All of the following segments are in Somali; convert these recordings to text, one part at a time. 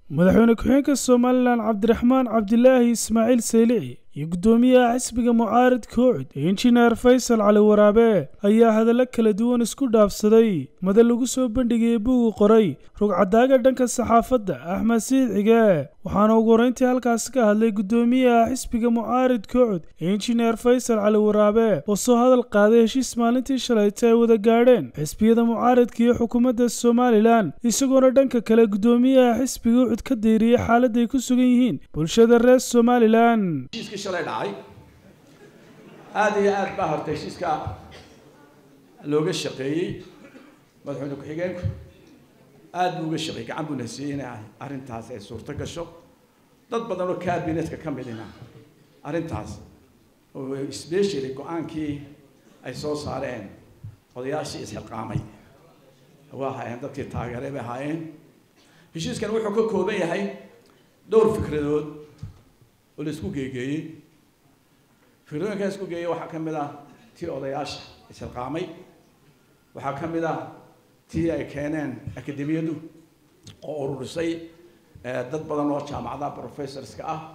madaxweyne ku-xigeenka somalilan cabdiraxmaan cabdilaahi ismaaciil saylici iyo guddoomiyaha xisbiga mucaarid koocid ee injineer faysal cali waraabe ayaa hadallo kala duwan isku dhaafsaday madal lagu soo bandhigayay bugu qoray rugcadaaga dhanka saxaafadda axmed siid cige waxaana ugu horeyntii halkaasi ka hadlay guddoomiyaha xisbiga mucaarid koocid ee injineer faysal cali waraabe oo soo hadal qaaday heshiis maalintii shalayta ay wada gaadheen xisbiyada mucaaridka iyo xukuumadda somalilan isagoona dhanka kale guddoomiyaha xisbiga ucud ka deyriyey xaaladday ku sugan yihiin bulshada reer somalilan heshiiskii shalay dhacay aada iyo aad baa horta heshiiska looga shaqeeyey madaxweyne ku-xigeenku aada buu uga shaqeeyey gacan buu nasiiyey inay arrintaas ay suurto gasho dad badan oo cabinetka ka midina arrintaas oo specially go-aankii ay soo saareen odayaashii isxilqaamay waa ahaayeen dadkii taageeray bay ahaayeen heshiiskan wuxuu ka kooban yahay dhowr fikradood oo la isku geegeeyey fikrooyinkaa isku geeyey waxaa ka mid ah tii odayaasha isxilqaamay waxaa ka mid ah tii ay keeneen akademiyadu oo ururisay dad badan oo jaamacadaha professorska ah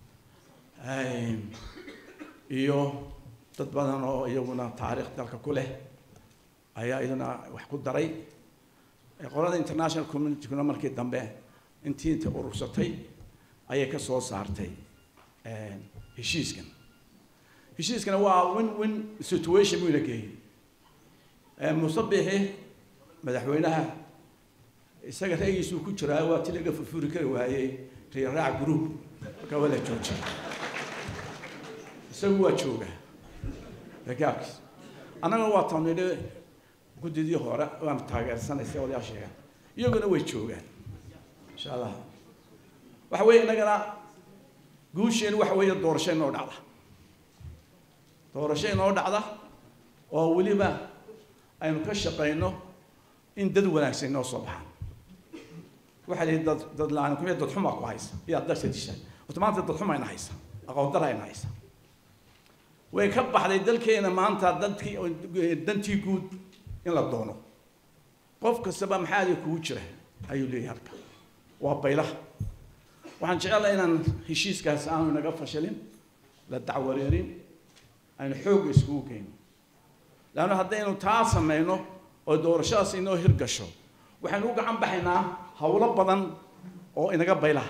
iyo dad badan oo iyaguna taariikh dalka ku leh ayaa iyaduna wax ku daray qolada international communitykuna markii dambe intii inta urursatay ayay ka soo saartay heshiiskan heshiiskana waa win win situation buu ina geeyey musabixi madaxweynaha isaga ra'yiisuu ku jiraa waa ti laga furfuri kari waayey riiraac group markaa waa la joojiyay isagu waa jooga ragaabkiis annagana waa tamnidhi guddidii hore waan taageersanaysa odayaasheega iyaguna way joogaan insha allah waxa weeye innagana guusheen waxa weeye doorasho inoo dhacda doorasho inoo dhacda oo weliba aynu ka shaqayno in dad wanaagsan inoo soo baxaan waxaa lihi dad dad la-aan kumiya dad xumaa ku haysa iyaa darsa disha horta maanta dad xuma ina haysa aqoon dara ina haysa way ka baxday dalkeena maanta dadkii dantii guud in la doono qof kastaba maxaadi kugu jira ayuu leeyahay halka waa baylaha waxaan jecelahay inaan heshiiskaas aanu inaga fashilin la dacwareerin aynu xoogga iskugu geyno leanna haddaynu taa sameyno oo doorashadaas inoo hirgasho waxaynu u gacan baxaynaa howlo badan oo inaga baylaha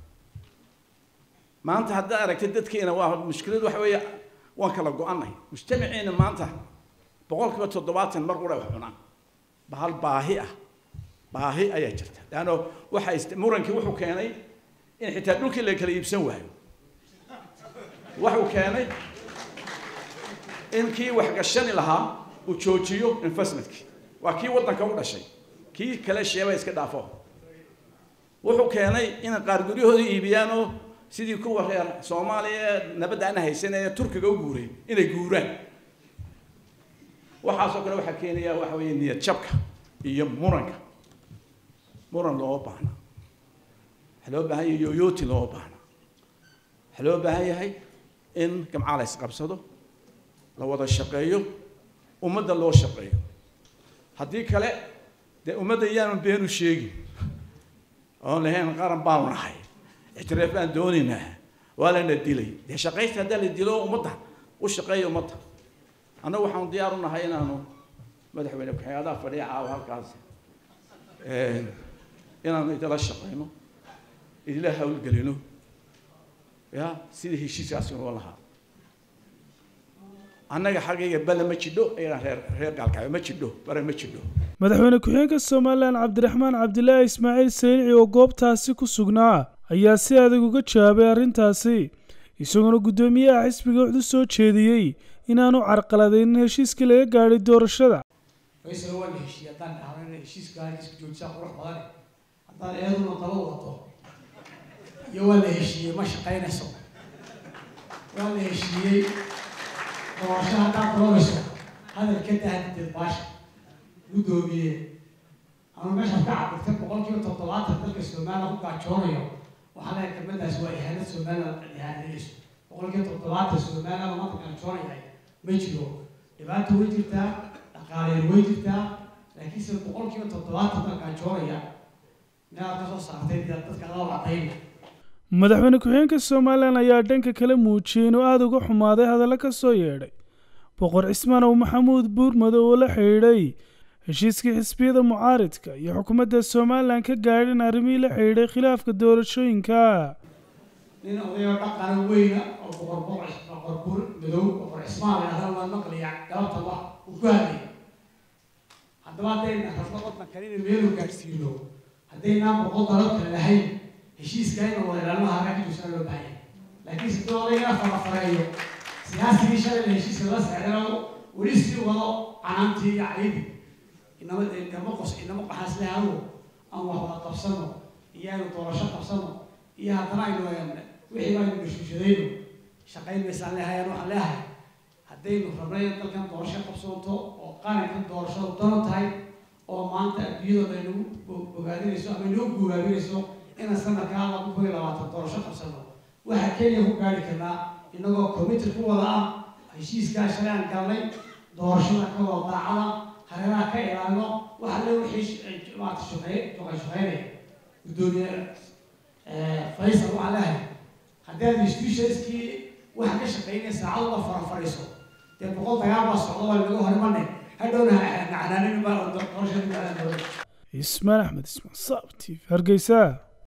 maanta haddaad aragtay dadkeena waa mushkiladu waxa weeye waan kala go-anay mujtamaceena maanta boqol kiiba toddobaatan mar qura wax cunaan bahal baahi ah baahi ayaa jirta leanno waxa murankii wuxuu keenay in xitaa dhulkii la kala iibsan waayo waxuu keenay in kii wax gashani lahaa uu joojiyo investmentkii waa kii waddanka u dhashay kii kale sheeba iska dhaafo wuxuu keenay in qaar guryahooda iibiyaanoo sidii kuwa reer soomaaliya nabadda ana haysan ee turkiga u guuray inay guuraan waxaasoo kale waxaa keenaya waxa weeye niyad jabka iyo muranka muran looma baahna waxaa loo baahan yahay yoyooti looma baahna waxaa loo baahan yahay in gamcaa la isqabsado la wada shaqeeyo ummadda loo shaqeeyo haddii kale dee ummadda iyaanu beenu sheegin oon lahayn qaran baanu nahay ictiraaf baan doonaynaa waa lana dilay dee shaqaysta haddaa la dilo ummadda u shaqeeya ummadda annagu waxaanu diyaar u nahay inaanu madaxweyne ku-xigeenadaha fadhiya caawa halkaas inaanu idila shaqeyno idila hawlgelino ya sidii heshiiskaasi noo lahaa annaga xaggayga bale ma jidho iyaga reer reer gaalkaayo ma jidho bare ma jidho madaxweyne ku-xigeenka somalilan cabdiraxmaan cabdilaahi ismaaciil saylici oo goobtaasi ku sugnaa ayaa si adag uga jawaabay arrintaasi isagoona guddoomiyaha xisbiga wuxuu soo jeediyey inaanu carqaladaynin heshiiskii laga gaadhay doorashada faysal waa la heshiiyey haddaan dhahno heshiiska heshiiska joojisaa qurux badane haddaan eeduna daba wado iyo waa la heshiiyey ma shaqaynayso waa la heshiiyey doorasho haddaad doonayso hadal ka dahadideed baasha guddoomiye ama meeshaad ka cabirtay boqol kiiba toddobaatan dalka somaliland ku gaajoonayo waxaa leeyahay kelmadaas waa ihaanad somaliland ihaanadayso boqol kiiba toddobaatan somaliland maanta gaajoonayahay ma jiro dhibaata way jirtaa dhaqaaleyn way jirtaa laakiinse boqol kiiba toddobaatan baa gaajoonaya inaad ka soo saartay dee dadka loo cadayna madaxweyne ku-xigeenka somalilan ayaa dhanka kale muujiyey inuu aada uga xumaaday hadallo ka soo yeedhay boqor cismaan ow maxamuud buurmadow oo la xidhiidhay heshiiskii xisbiyada mucaaridka iyo xukuumadda somalilan ka gaadhin arrimihii la xidhiidhay khilaafka doorashooyinka nin odayoo dhaqana weyna oo boqor boqor boqor buur madow boqor cismaan la yidhahda waan maqlaya galabtaba uu ku hadlay haddaba haddayna rabno waddankan inay meelu gaadhsiino haddaynaan boqol dalab kale lahayn heshiiska ina wada ilaalmaha raggiisana loo baahan yahay laakiin sidoo odaygaa farafareeyo siyaasigii shalay la heshiiska la sexdao weli sii wado canaantii iyo caydi inama inama qos inama qaxaas lehago aan wax wada qabsano iyo aynu doorasho qabsano iyo haddana aynu wixii aynu gashuushadayno shaqayn maysaan leehayaan waxaan leehay haddaynu rabno in dalkan doorasho qabsoonto oo qarankan doorashadu dano tahay oo maanta adduunyadooda aynagu bogaadinayso ama inoo guubaabinayso inaan sanadkaa laba kun iyo labaatan doorasho qabsano waxaa kenya ku gaari karnaa inagoo committee ku wada ah heshiiskaa shalay aan galnay doorashada ka wada daacada hareeraha ka ilaalino waxa le wixii maarata shaqey shaqay shaqeynaya guddoomiye faysal waxaa leehay haddii aad institutionskii waxa ka shaqeynaya saacad uga farafariiso dee boqol dagaal baa socda waa laga horimanay hadhowna nacnaanin baa doorashadii ismaan axmed ismaan saabti hargeysa